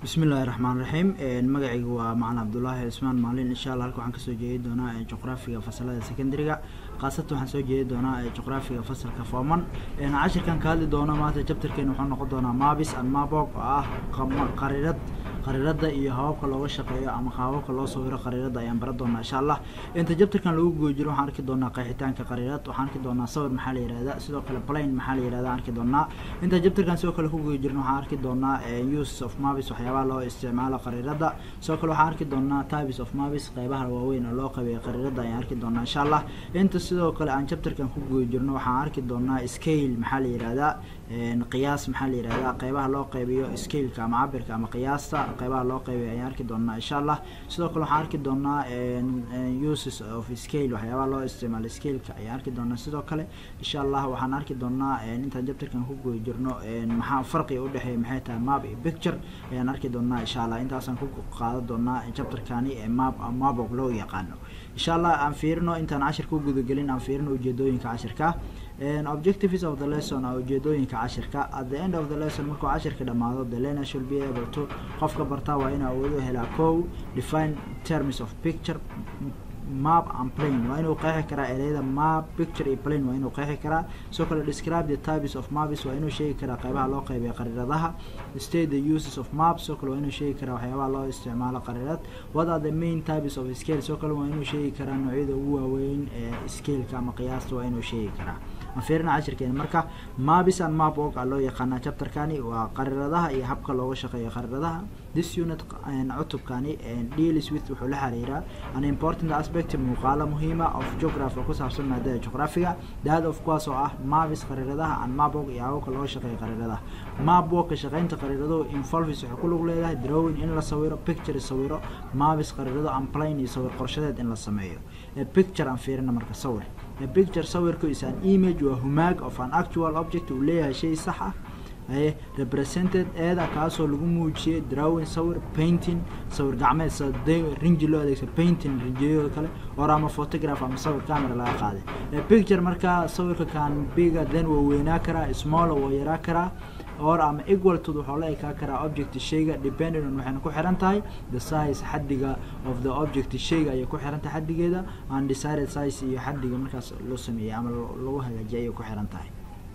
bismillahi raxmaan raxiim magacaygu waa macalin cabdulaahi cismaan maalin insha allah halka waxaan kasoo jeedi doonaa juqraafiga fasalada secondary-ga khaasatan waxaan soo jeedi doonaa juqraafiga fasalka fooman cashirkan ka hadli doono maanta jabtarkeena wuxuu noqon doonaa mabis and mabog oo ah qariirad qariirada iyo hababka looga shaqeeyo ama hababka loo sawiro qariirada ayaan baran doonaa insha allah inta jabtarkan lagu guda jiro waxaan arki doonaa qeexitaanka qariirad waxaan arki doonaa sawir maxaa la yihahda sidoo kale plane maxaa la yihahda arki doonaa inta jabtarkan sidoo kale ku guda jirno waxaan arki doonaa use of mabis waxyaabaha loo isticmaalo qariirada sidoo kale waxaan arki doonaa types of mabis qeybaha waaweyn oo loo qabeeyo qariirada ayaan arki doonaa insha allah inta sidoo kale aan jabtarkan ku guda jirno waxaan arki doonaa scale maxaa la yihahdaa qiyaas maxaa la yihahdaa qeybaha loo qeybiyo scaleka ama cabirka ama qiyaasta qeybaha loo qeybiyo ayaan arki doonaa insha allah sidoo kale waxaan arki doonaa uses of scale waxyaabaha loo isticmaalo scaleka ayaan arki doonaa sidoo kale insha allah waxaan arki doonaa intaan jabtarkan ku guda jirno maxaa farqiga udhexeeya maxay tahay map iyo picture ayaan arki doonaa insha allah intaasaan ku qaadan doonaa jabtarkani ee map mabog loo yaqaano insha allah aan fiirino intaan cashirka u gudagelin aan fiirino ujeedooyinka cashirka objectives of the lesson a ujeedooyinka cashirka at the end of the lesson markuu cashirka dhamaado the learner should be able to qofka bartaa waa inuu awoodo helaa co define terms of picture map and plane waa inuu qeexi karaa ereyada map picture iyo plane waa inuu qeexi karaa sidoo kale describe the types of maps waa inuu sheegi karaa qeybaha loo qeybiya qariiradaha state the uses of maps sidoo kale waa inuu sheegi karaa waxyaabaha loo isticmaalo qariirad what are the main types of scale sidoo kale waa inuu sheegi karaa noocyada ugu waaweyn ee scaleka ama qiyaasta waa inuu sheegi karaa fiirina cashirkeena marka mabis and map og a loo yaqaanaa chapterkani waa qariiradaha iyo habka looga shaqeeyo qariiradaha this unit cutubkani deals with wuxuu la xiriiraa an important aspect muuqaalo muhiima of geography oo ku saabsan maadada geographiga daad of kuwaas oo ah mabis qariiradaha and map og iyo hababka looga shaqeeyo qariiradaha map og ka shaqeynta qariiradahu involves waxay ku lug leedahay drawing in la sawiro picture sawiro mabis qariirado and plane iyo sawir qorshadeed in la sameeyo picture aan fiirina marka sawir picture sawirku is an image waa humaag of an actual object uu leeyahay shay sax ah aye represented eeda kaasoo lagu muujiyay drawing sawir painting sawir gacmeed sade rinji loo adeegsa painting rinjiyada kale or ama photograph ama sawir camera laga qaaday picture markaa sawirka kan biga then waa weynaa karaa small waa yaraa karaa or ama equal to waxaa la ekaa karaa object shayga depending on waxayna ku xiran tahay the size xaddiga of the object shayga ayay ku xiran tahay xaddigeeda undecided size iyo xaddiga markaas loo sameeyey ama lagu hagaajiyay ayay ku xiran tahay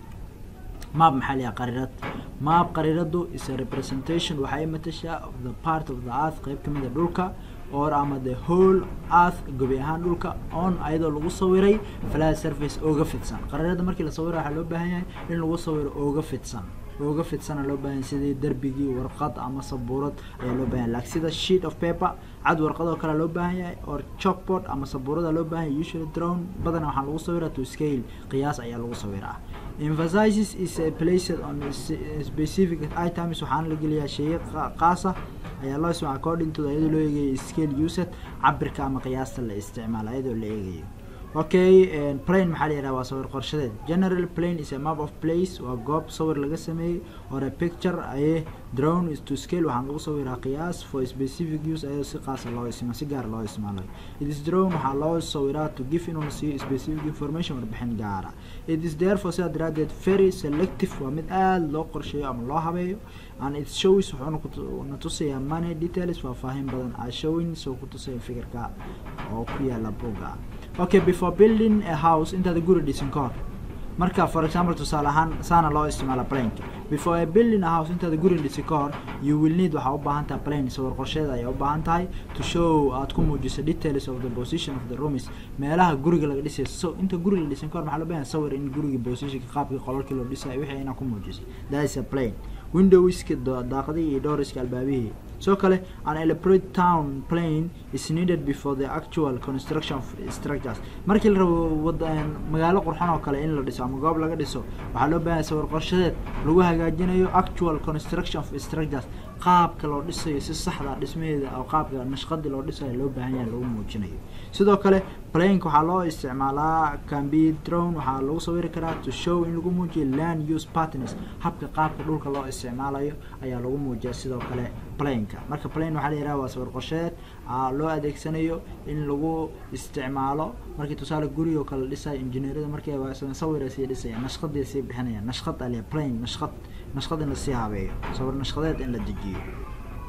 map maxaa layaha qariirad map qariiradu is a representation waxay matashaa of the part of the earth qeyb kamid a dhulka or ama the whole earth gobi ahaan dhulka on ayadoo lagu sawiray flat surface ooga fidsan qariirada markii la sawira waxaa loo baahan yahay in lagu sawiro ooga fidsan ooga fidsana loo baahanya sidii derbigii warqad ama sabuurad ayaa loo bahan yahy like sida sheet of paper cad warqadoo kale loo baahan yahay or chalkboard ama sabuurada loo baahan yahay usually drone badana waxaa lagu sawiraa to scale qiyaas ayaa lagu sawiraa emphasizes is a placed on specific items waxaana la geliyaa sheeye qaasa ayaa loo isticmaala according to iyadoo loo eegayo scale used cabirka ama qiyaasta la isticmaalo iyadoo la eegayo okay plane maxaa la yihahda waa sawir qorshadeed general plane is a map of place waa goob sawir laga sameeyey or a picture aye drone is to scale waxaan lagu sawiraa qiyaas for specific use ayadoo si qaasa loo isma si gaar loo isticmaalayo it is drone waxaa loo sawiraa to give inuu siiyo specific information warbixin gaara it is therefore sidaa daraadeed very selective waa mid aada loo qorsheeyo ama loo habeeyo and it shows wuxuuna na tusayaa money details faahfaahin badan a showing soo ku tusaya fikirka oo ku yaala buga okay before building a house intaada guri dhisin ka hor marka for example tusaale ahaan saana loo isticmaala planka before a building a house intaada guri dhisi ka hor you will need waxaa u baahan tahay plane sawir qorsheeda ayaa u baahan tahay to show aad ku muujiso details of the position of the rooms meelaha guriga laga dhisay so inta guriga dhisin ka hor maxaa loo baahan sawir in guriga positionka qaabkii qolalkii loo dhisayo wixii inaa ku muujisay that is a plane windowska daaqadii iyo dooriska albaabihii sidoo kale an elaborate town plane is needed before the actual construction of structures markii la rabo wada magaalo qurxon oo kale in la dhiso ama goob laga dhiso waxaa loo baahanya sawir qorshadeed lagu hagaajinayo actual construction of structures qaabka loo dhisayo si saxda dhismaheeda oo qaabka nashqadii loo dhisayo loo baahan yahay lagu muujinayo sidoo kale plank waxaa loo isticmaalaa cambi drone waxaa lagu sawiri karaa to show in lagu muujiyo land use partners habka qaabka dhulka loo isticmaalayo ayaa lagu muujiya sidoo kale planka marka plane waxaa la yihahda waa sawir qorsheed loo adeegsanayo in lagu isticmaalo markii tusaale guri oo kale dhisayo injineerada markay sawira sii dhisaya nashqadii sii bixinaya nashqad ale plane nashqad nashqad in lasii habeeyo sawir nashqadeed in la dejiyo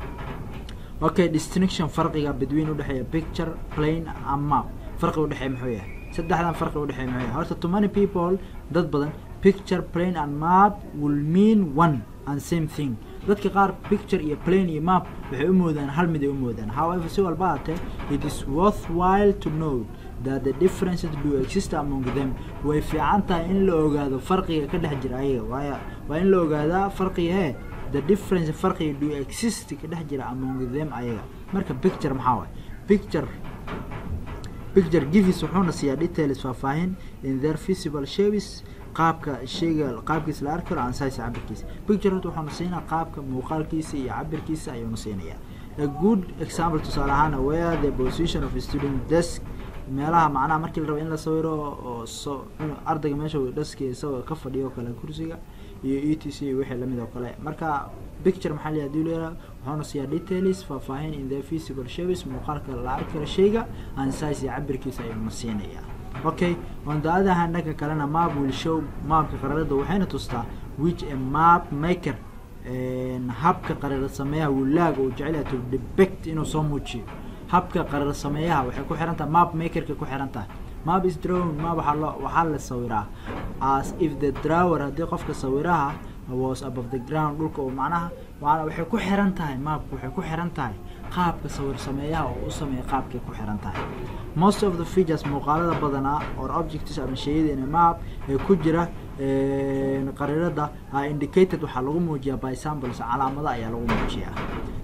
okay distinction farqiga between udhexeeya picture plane and map farqi udhexeeya muxuu yahay saddexdan farqi udhexeeya muxuu yahay horta to many people dad badan picture plane and map will mean one and same thing dadka qaar picture iyo plane iyo map waxay u moodaan hal mid ay u moodaan however si walba haatee it is worthwhile to note that the differences do exist among them way fiican tahay in la ogaado farqiga ka dhex jira ayaga waaya waa in la ogaadaa farqiga hee the difference farqiga do exist ka dhex jira among them ayaga marka picture maxaa waay picture picture gives wuxuuna siiyaa details faahfaahin in their visible shapes qaabka shayga qaabkiisa la arki karo aan size cabirkiisa picture horta waxaanu siinaa qaabka muuqaalkiisa iyo cabirkiisa ayuuna siinayaa a good example tusaale ahaan where the position of a student desk meelaha macnaha markii la rabo in la sawiro oo so ardayga meesha dhaski isagoo ka fadhiyo kale kursiga iyo e t c iyo wixii lamid oo kale marka picture maxaa la hadii leeyahay wuxuuna siiyaa details faahfaahin in the physical shapes muuqaalka la arki karo shayga aan size iyo cabirkiisa ayuuna siinayaa okay on the other hand dhanka kalena map will show maapka qararada waxayna tustaa which a map maker habka qarar sameeyaha wilaag uu jecel yahay to depict inuu soo muujiyo habka qarar sameeyaha waxay ku xiran tahay map makerka ku xiran tahay map is drawn map waxaa loo waxaa la sawiraa as if the drawer haddii qofka sawiraha was above the ground dhulka oo macnaha waana waxay ku xiran tahay maapka waxay ku xiran tahay qaabka sawir sameeyaha oo u sameeya qaabkay ku xiran tahay most of the features muuqaalada badanaa or objects ama shayada in a map ee ku jira qariirada are indicated waxaa lagu muujiyaa by samples calaamada ayaa lagu muujiyaa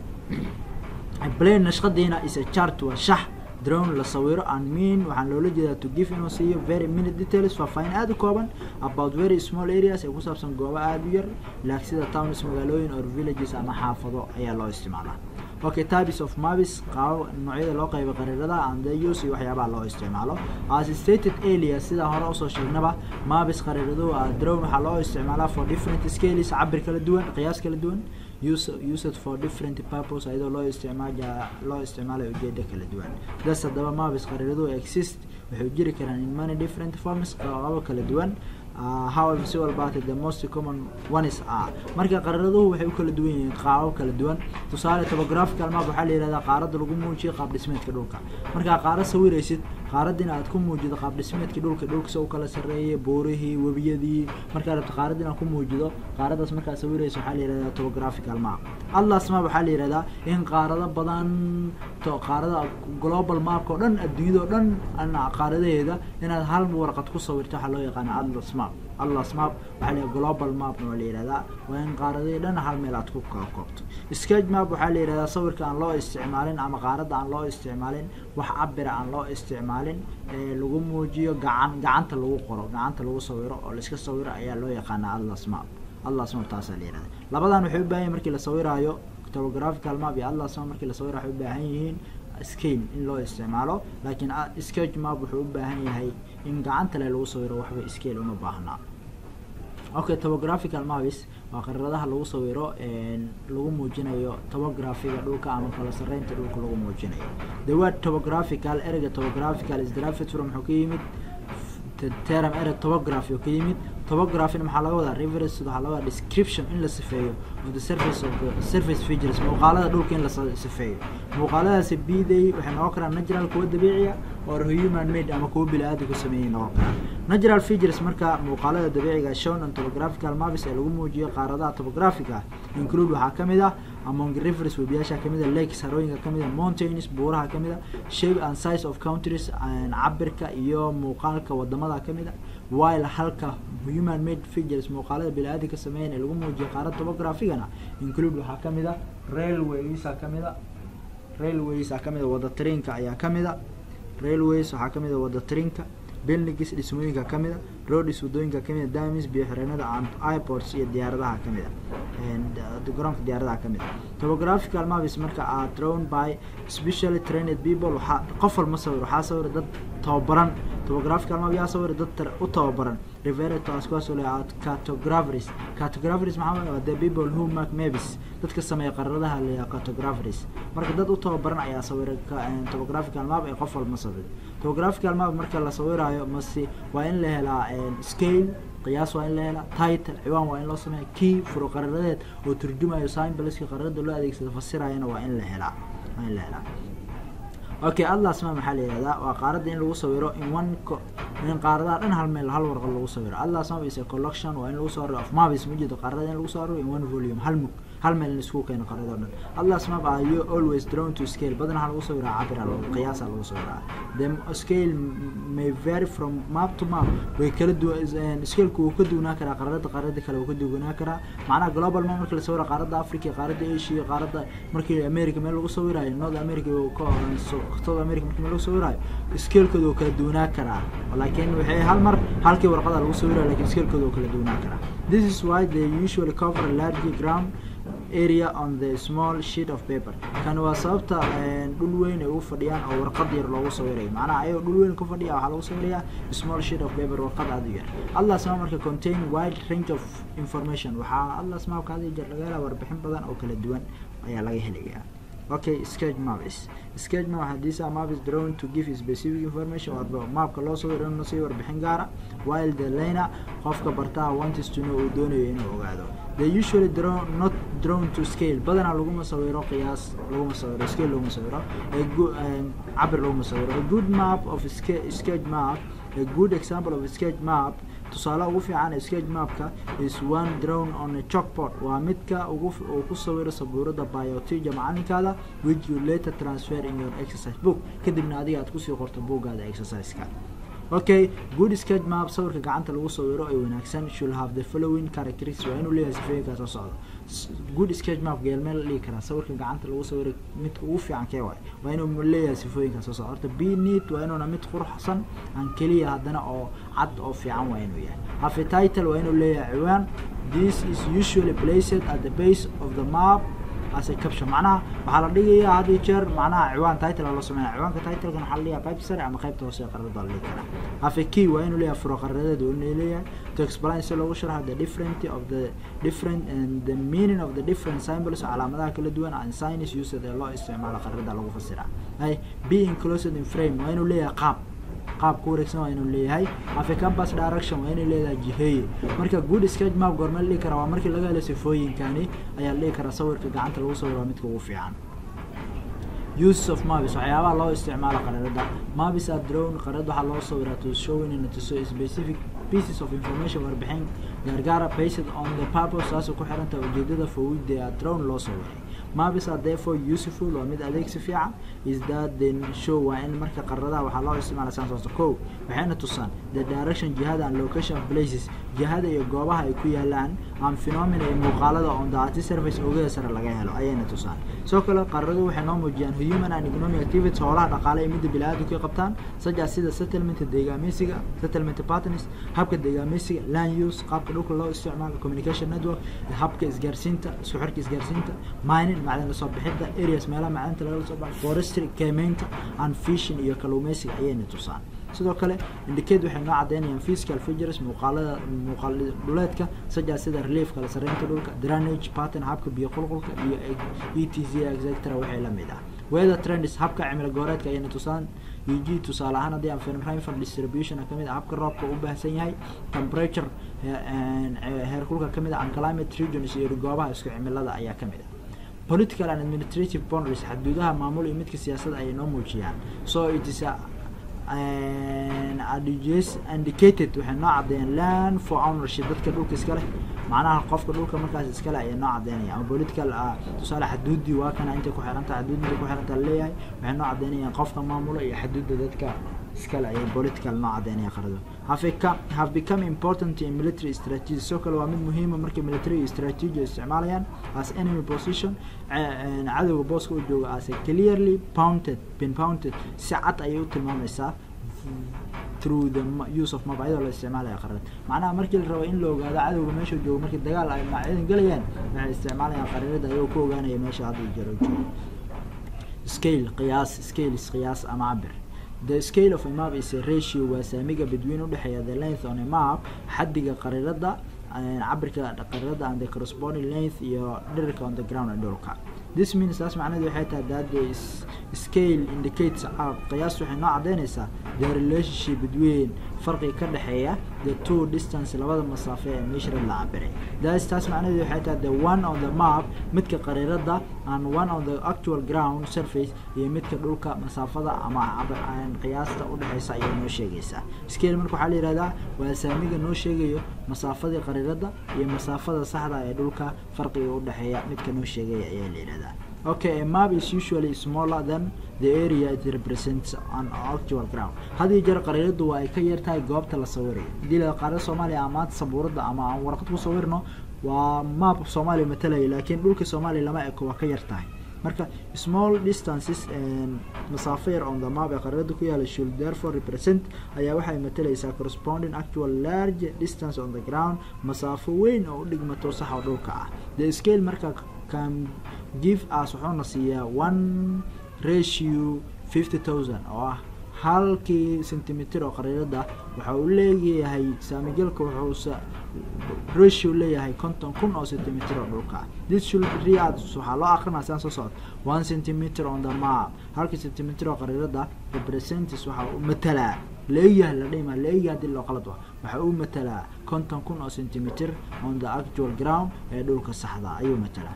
plane nashqadiina is a chart waa shax drone la sawiro and mean waxaan loola jeedaa to give inuu siiyo very minute details faahfaahin aada u kooban about very small areas ee ku saabsan goobo aada u yar laak sida towns magaalooyin or villages ama xaafado ayaa loo isticmaalaa okay types of maps qaabo noocyada loo qaybo qariirada and the use iyo waxyaabaha loo isticmaalo as stated earlier sida hore usoo sheegnaba maps qariiradu a drone waxaa loo isticmaalaa for different scales cabir kala duwan qiyaas kala duwan use used for different purpose ayadoo loo isticmaala loo isticmaalayo ujeeda kala duwan das haddaba maps qariiradu exist waxay jiri karaan in many different forms qaabo kala duwan uh, however si walbaate the most common ones are marka qaraaraduhu waxay u kala duwan yihiin qaabab kala duwan tusaale topographical map waxaa la yihahdaa qaarada lagu muujiyo qaab dhismeedka dhulka markaa qaara sawiraysid qaaradina aad ku muujido qaab dhismeedkii dhulka dhulka se u kala sarreeyay buurihii webiyadii markaa rabto qaarad inaad ku muujido qaaradaas markaa sawiraysa waxaa la yihahdaa topographical map atlas map waxaa la yihahdaa in qaarado badan to qaarada global mapka oo dhan adduunyada oo dhan qaaradaheeda inaad hal warqad ku sawirto waxaa loo yaqaana atlas map atlas map waxaa la global mapna waa la yihahdaa waa in qaaradihii dhan hal meel aad ku kala koobto sketch map waxaa la yihahdaa sawirka aan loo isticmaalin ama qaaradda aan loo isticmaalin wax cabira aan loo isticmaalin ee lagu muujiyo gacan gacanta lagu qoro gacanta lagu sawiro oo laiska sawiro ayaa loo yaqaanaa atlas map atlas map taasaa la yihahda labadan waxay u baahan yihin markii la sawiraayo topographical map iyo atlas map markii la sawirayo waxay u baahan yihiin scale in loo isticmaalo laakiin sketch map wuxuu u baahan yahay in gacanta le lagu sawiro waxba scale uma baahnaa okay topographical maps waa qariiradaha lagu sawiro lagu muujinayo topographiga dhulka ama kala sarreynta dhulka lagu muujinayo the word topographical ereyga topographical is derived from wuxuu ka yimid term erey topography oo ka yimid topographina maxaa laga wadaa reference waxaa laga wadaa description in la sifeeyo of the surface of the surface features muuqaalada dhulka in la sifeeyo muuqaaladaasi biday waxay noqon karaan natural kuwa dabiiciya or human made ama kuwa bili-aadamku sameeyey noqon karaan natural features marka muuqaalada dabiiciga shown on topographical maps ee lagu muujiyo qaaradaha topographica include waxaa kamid ah among rivers webiyaasha kamid a lakes harooyinka kamid a mountains buuraha kamid a shape and size of countries cabirka iyo muuqaalka wadamada kamid a while halka human made figures muuqaalada bili-aadamka sameeyan ee lagu muujiyo qaarada topographigana include waxaa kamid a railways kamid a railways kamid a wada tariinka ayaa kamid a railways waxaa kamid a wada tariinka buildings dhismooyinka kamid a roads wadooyinka kamid a damis biyo xireenada airports iyo diyaaradaha kamid a garoonka diyaaradaha kamid a topographical maps marka are drawn by specially trained people waxaa qof walma sawir waxaa sawira dad tababaran topographical map yaa sawira dad u tababaran referred to as kuwaas oo leeyahay cartographers cartographers maxaa waa the people who make maps dadka sameeya qararadaha leeyahay cartographers marka dad u tababaran ayaa sawira topographical map ee qof walma sawir topographical map marka la sawiraayo mase waa in la helaa scale qiyaas waa in la helaa title ciwaan waa in loo sameeya key furo qararadeed oo turjumayo symboliska qararada loo adeegsado fasirayana waa in la helaa waa in la helaa okay atlas map maxaa la yihahdaa waa qaaradda in lagu sawiro in one in qaaradaha dhan hal meel hal warqad lagu sawiro atlas map is a collection waa in lagu soo ariro of maps ma jeedo qaarada in lagu soo ariro in one volume hal mug hal meel in isku keeno qaarado dhan atlas map are you always drawn to scale badanaa lagu sawiraa cabira qiyaasa lagu sawiraa the scale may vary from map to map way kala duwan scaleku wuu ka duwanaa karaa qaarada qaarada kale wuu ka duwanaa karaa macnaha global map marka la sawira qaaradda africa qaaradda asia qaaradda markii america meel lagu sawirayo north america south america markii meel lagu sawirayo scalekooda wuu kala duwanaa karaa laakiin waxay hal mar halkii warqada lagu sawirayo lakin scalekooda wuu kala duwanaa karaa this is why they usually cover a large ground area on the small sheet of paper kan waa sababta dhul weyn ay u fadhiyaan oo warqad yar loogu sawirayo macnaha ayagoo dhul weyn ku fadhiya waxaa lagu sawirayaa small sheet of paper warqad aada u yar atlas map marka contain wide range of information waxaa atlas mapka hada jeer laga helaa warbixin badan oo kala duwan ayaa laga helayaa okay sketch maps sketch map hadii saa map is drawn to give specific information waa mapka loo sawiro inuu sii warbixin gaara while the liner qofka bartaha wants to know uu doonayo inuu ogaado they usually draw not drawn to scale badanaa laguma sawiro qiyaas laguma sawiro scale laguma sawiro cabir laguma sawiro a good map of sketch map a good example of a sketch map tusaale ugu fiican sketch mapka is one drawn on a chalkboard waa midka ugu uu ku sawiro sabuurada biotija macalinkaada which you later transfer in your exercise book kadibna adiga aad kusii qorto buuggaada exerciseka okay good sketch map sawirka gacanta lagu sawiro ee wanaagsan should have the following characteristics waa inuu leeyahay sifooyinkaa soo socdo good sketch map geelmeel la dhihi karaa sawirka gacanta lagu sawiro midka ugu fiican kee waay waa inuu leeyahay sifooyinkaa soo socdo horta be neat waa inuuna mid quruxsan aan keliya haddana oo cad oo fiican waa inuu yahay have a title waa inuu leeyahay ciwaan this is usually placed at the base of the map as a caption macnaha waxaa la dhigayaa had iyo jeer macnaha ciwaan title loo sameynaya ciwaanka titlekan waxaa la dhigayaa qaybta sare ama qaybta hoose ee qaradada la dhigi karaa have a key waa inuu leeyahay furo qaradeed waa inuu leeyahay to explain si loogu sharxo the different of the different and the meaning of the different symbols calaamadaha kala duwan and signs used ee loo isticmaalo qaradada lagu fasiraa ay be enclosed in frame waa inuu leeyahay qaab qaab ku wareegsan waa inuu leeyahay have a campus direction waa inay leedahay jiheeye marka good sketch map goorma la dhihi karaa waa markii laga helo sifooyinkani ayaa la dhihi karaa sawirka gacanta lagu sawiro midka ugu fiican use of maps waxyaabaha loo isticmaalo qararada maps are drawn qarad waxaa loo sawiraa to showing in to specific pieces of information warbixin gaargaara based on the purpose taasoo ku xiranta ujeedada for which they are drawn loo sawiray maps are therefore useful waa mid adeegsi fiican is that then show waa in marka qaradaha waxaa loo isticmaala saan soosto kow waxayna tusaan the direction jihada and location of places jihada iyo goobaha ay ku yaalaan and phenomena iyo muuqaalada on the artist surface ogeeda sare laga helo ayayna tusaan sidoo kale qaradu waxay noo muujiyaan human and economic activities howlaha dhaqaale ee midda bili-aadamku ay qabtaan such as sida settlement deegaameysiga settlement partners habka deegaameysiga land use qaabka dhulka loo isticmaalo communication network habka isgaarsiinta isku xirka isgaarsiinta mining macdan lasoo bixinta areas meelaha macdanta lagala soo baxo forestry kemeynta and fishing iyo kalluumeysiga ayayna tusaan sidoo kale indicate waxay noo cadeynayaan physical features muuqaalada muuqaal dhuleedka saja sida relief kala sarreynta dhulka drainage pattern habka biyo qulqulka iyo e t z etc waxay la mid ah weather trends habka cimilo gooreedka ayayna tusaan eg tusaale ahaan haddii aan fahrenheit distribution kamid ah habka roobka u baahsan yahay temperature heerkulka kamid ah and climate regions iyo goobaha isku cimilada ayaa kamid ah political and administrative boundaries xadduudaha maamul iyo midka siyaasadda ayay noo muujiyaan so it is a indicated waxay noo cadeeyaan land for ownership dadka dhulka iska leh macnaha qofka dhulka markaas iskale ayay noo cadeynaya ama political tusaale xaduudii waa kana intay ku xiranta xaduud intay ku xiranta leeyahay waxay noo cadeynayaan qofka maamulo iyo xaduudda dadka iskale ayay political noo cadeynaya qarado have have become important in military strategy sidoo kale waa mid muhiima markay military iyo strategy isticmaalayaan as enemy position cadowga booska u jooga as a clearly pounded been pounded si cad ayay u tilmaamaysaa through the use of map ayadoo la isticmaalaya qarad macnaha markii la rabo in la ogaado cadowga meesha joogo markii dagaal ay maciidan galayaan waxay isticmaalayaan qarirada ayagoo ku ogaanaya meesha hadda jaro joogo scale qiyaas scales qiyaas ama cabir the scale of a map is a ratio waa saamiga between udhexeeya the length on a map xaddiga qarirada cabirka qarirada and the corresponding length iyo dhirirka on the ground ee dhulka this means taas macnaheedu waxay tahay that there is scale indicates out qiyaas waxay noo caddaynaysaa the relationship between farqiga ka dhexeeya the two distance labada masaafo ee measured la cabiray das taas macnaheedu waxay tahay the one on the map midka qariirada and one on the actual ground surface iyo midka dhulka masaafada ama qiyaasta udhexeysa ayay noo sheegaysaa scale marka waxaa la yihahdaa waa saamiga noo sheegayo masaafadii qariirada iyo masaafada saxda ee dhulka farqiga udhexeeya midka noo sheegaya ayaa la yihahdaa okay a map is usually smaller than the area it represents on actual ground had iyo jeer qariiradu waa ay ka yar tahay goobta la sawirayo hadii la qaarada soomaaliya amaanta sabuurada ama aan warqad ku sawirno waa map soomaaliya matalaya laakiin dhulka soomaaliya lama eko waa ka yar tahay marka small distances masaafo yar on the map ee qariirada ku yaala should therefore represent ayaa waxay matalaysaa corresponding actual large distance on the ground masaafo weyn oo u dhigmato saxa dhulka ah the scale marka can give us wuxuuna siiyaa one ratio fifty thousand oo ah halkii centimeter oo qariirada waxa uu leeyahay saamigelka wuxuusa ratio leeyahay konton kun oo centimeter oo dhulka ah this should read waxaa loo akrinaa sidan soo socda one centimeter on the map halkii centimeter oo qariirada represents waxa uu matalaa leeyahay la dhima leeyahay hadii loo qalad waxa uu matalaa konton kun oo centimeter on the actual ground ee dhulka saxda ayuu matalaa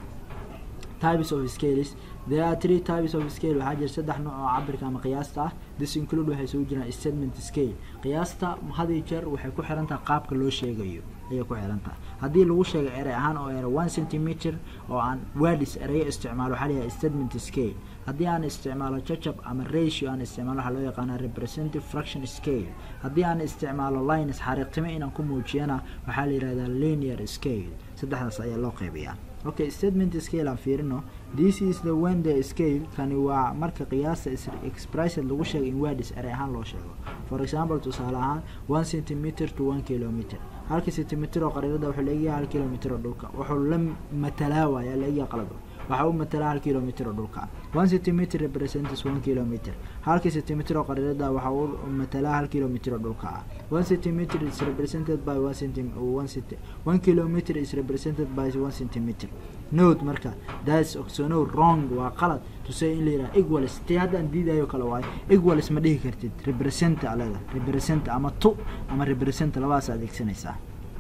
types of scales there are three types of scale waxaa jira saddex nooc oo cabirka ama qiyaasta ah this include waxay soo jiraan statement scale qiyaasta had iyo jeer waxay ku xiran tahay qaabka loo sheegayo ayay ku xiran tahay haddii lagu sheego erey ahaan oo ere one centimeter oo aan wadis ereyo isticmaalo waxaa layahay statement scale haddii aan isticmaalo jajab ama ratio aan isticmaalo waxaa loo yaqaanaa representative fraction scale haddii aan isticmaalo lines xariiqtimo inaan ku muujiyana waxaa la yihahdaa linear scale saddexdaas ayaa loo qeybiyaa okay statement scale aan fiirino this is the when the scale kani waa marka qiyaasta expressed lagu sheego in wadis erey ahaan loo sheego for example tusaale ahaan one centimeter to one kilometer halka centimeter oo qariirada wuxuu leeyahay hal kilometer oo dhulka wuxuu la matalaa waaya leeyahay qalado waxa uu matalaa hal kilometer oo dhulka one centimeter represents one kilometer halka centimeter oo qariirada waxa uu matalaa hal kilometer oo dhulka ah one centimeter is represented by one centimeter one centi one kilometer is represented by one centimeter note marka that's so no wrong waa qalad to say in la yidhaha equals tii haddaan diidayo kale waayo equals ma dhihi kartid represent aleda represent ama to ama represent labadaas adeegsanaysaa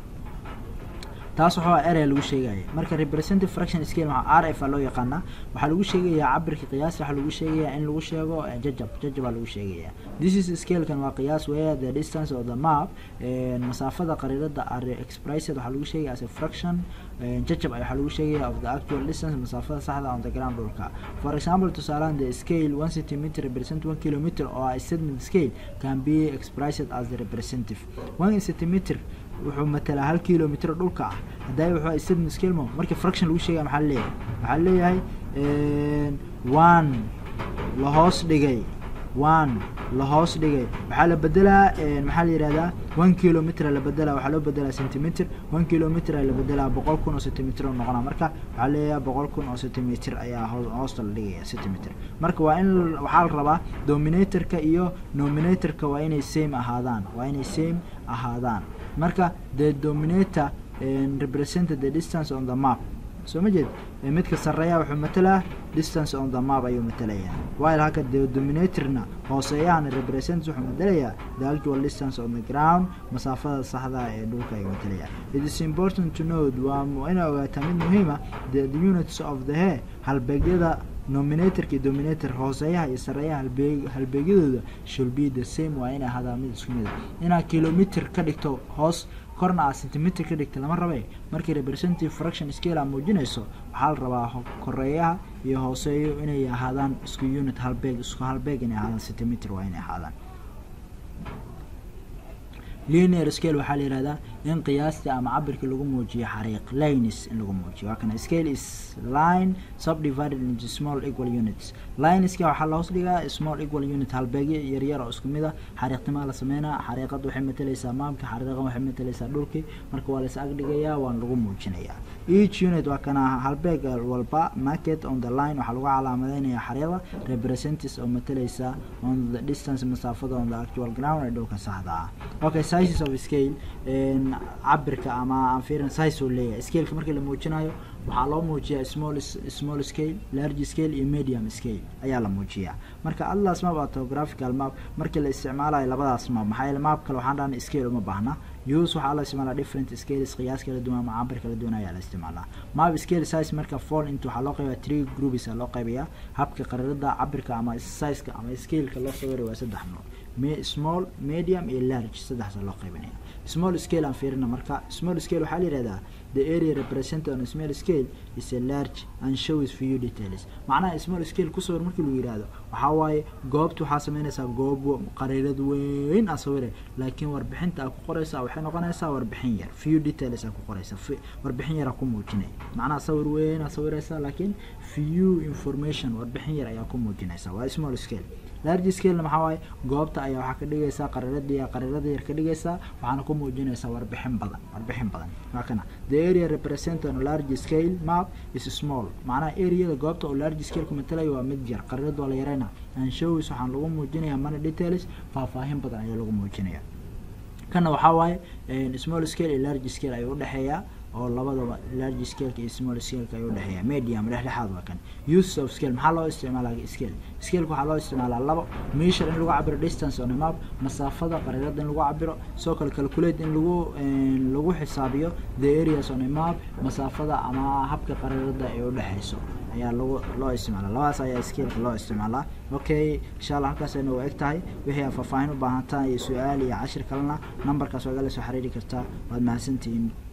taas waxaa erey lagu sheegaya marka representative fraction scale waxaa r f a loo yaqaanaa waxaa lagu sheegayaa cabirka qiyaas waxaa lagu sheegayaa in lagu sheego jajab jajab aa lagu sheegayaa this is scalekan waa qiyaas where the distance of the map masaafada qariirada are expressed waxaa lagu sheegaya as a fraction jajab waxaa lagu sheegaya of the actual distance masaafada saxda on the ground dhulka for example tusaalahan the scale one centimeter represent one kilometer oo ah statement scale can be expressed as the representative one centimeter wuxuu matalaa hal kilometer dhulka ah haddaa wuxuu statement scale mo markii fraction lagu sheegaya maxaa leeyahay waxaa leeyahay one la hoos dhigay one la hoos dhigay waxaa la bedelaa maxaa la yihahdaa one kilometer la bedelaa waxaa loo bedelaa centimeter one kilometer la bedelaa boqol kun oo centimeter oo noqonaa marka waxaa leeyahay boqol kun oo centimeter ayaa hoosta la dhigaya centimeter marka waa in waxaa la rabaa dominatorka iyo nominatorka waa inay same ahaadaan waa inay same ahaadaan marka the dominator represented the distance on the map soo ma jeed midka sareeya wuxuu matalaa distance on the map ayuu matalayaa while halka the dominatorna hooseeyahana represent wuxuu matalayaa the actual distance on the ground masaafada saxda ee dhulka ayuu matalayaa it is important to note waa inay ogaataa mid muhiima the, the units of the hair halbeegyada nominatorka iyo dominator hooseeyaha iyo sareeyaha halbeeg halbeegyadooda should be the same waa inay ahaadaan mid isku mid a inaad kilometer ka dhigto hoos korna aad centimeter ka dhigta lama rabe markii representative fraction scale aa muujinayso waxaa la rabaa koreeyaha iyo hooseeyo inay ahaadaan isku unit halbeeg isku halbeeg inay ahaadaan centimeter waa inay ahaadaan linear scale waxaa la yihahdaa in qiyaastii ama cabirkii lagu muujiyo xariiq lines in lagu muujiyo waa kana scale is line subdivided into small equal units lineska waxaa la hoos dhigaa small equal unit halbeegyo yaryar oo isku mid a xariiqnimaa la sameynaa xariiqada waxay matalaysaa maamka xariiqan waxay matalaysaa dhulkii marka waa la is agdhigayaa waana lagu muujinayaa each unit waa kana halbeeg walba market on the line waxaa lagu calaamadeynaya xariiqda representatives oo matalaysa on the distance masaafada on the actual ground ee dhulka saxda ah okay sizes of scale cabirka ama aan fiirin size uu leeyahay scaleka markii la muujinayo waxaa loo muujiyaa small small scale large scale iyo medium scale ayaa la muujiyaa marka atlas map autographical map markii la isticmaalayo labadaas map maxaa yeele map kale waxaan dhahna scale uma baahna use waxaa la isticmaalaa different scales qiyaas kala duwan ama cabir kala duwan ayaa la isticmaalaa map scale size marka fall into waxaa loo qaybayaa three groups aa loo qaybayaa habka qarirada cabirka ama sizeka ama scaleka loo sawirayo waa saddex nooc me small medium iyo large saddexda loo qaybinaya small scale aan fiirina marka small scale waxaa la yihahdaa the area represented on a small scale is a large and shows few details macnaha small scale kusawir markii lagu yihahdo waxaa waaye goobta waxaa sameynaysaa goob qariirad weyn aa sawire laakiin warbixinta aa ku qoraysaa waxay noqonaysaa warbixin yar few details aa ku qoraysa warbixin yar aa ku muujinay macnaha sawir weyn aa sawiraysaa laakiin few information warbixin yar ayaa ku muujinaysaa waa small scale large scalena maxaa waaye goobta ayaa waxaa ka dhigaysaa qariiradii qariirada yar ka dhigaysaa waxaana ku muujinaysaa warbixin badan warbixin badan waa kana the area represented on large scale map is small macnaha areada goobta oo large scale ku matalayo waa mid yar qariirada waa la yarayna and shows waxaan lagu muujinayaa money details faahfaahin badan ayaa lagu muujinaya kana waxaa waaye small scale iyo large scale ayuu udhexeeyaa oo labadaba large scaleka iyo small scaleka ayuu udhexeeya medium dhexdhexaad waa kan use of scale maxaa loo isticmaalaa scale scaleka waxaa loo isticmaalaa labo measure in lagu cabiro distance on a map masaafada qariirada in lagu cabiro sidoo kale calculate in lagu lagu xisaabiyo the areas on a map masaafada ama habka qariirada ay udhexeyso ayaa lagu loo isticmaala labadaas ayaa scaleka loo isticmaalaa okay insha allah halkaas ayna u eg tahay wixii aad faahfaahin u baahantaa iyo su-aal iyo cashir kalena numberkaas waa igala soo xiriiri kartaa waad mahadsantihiin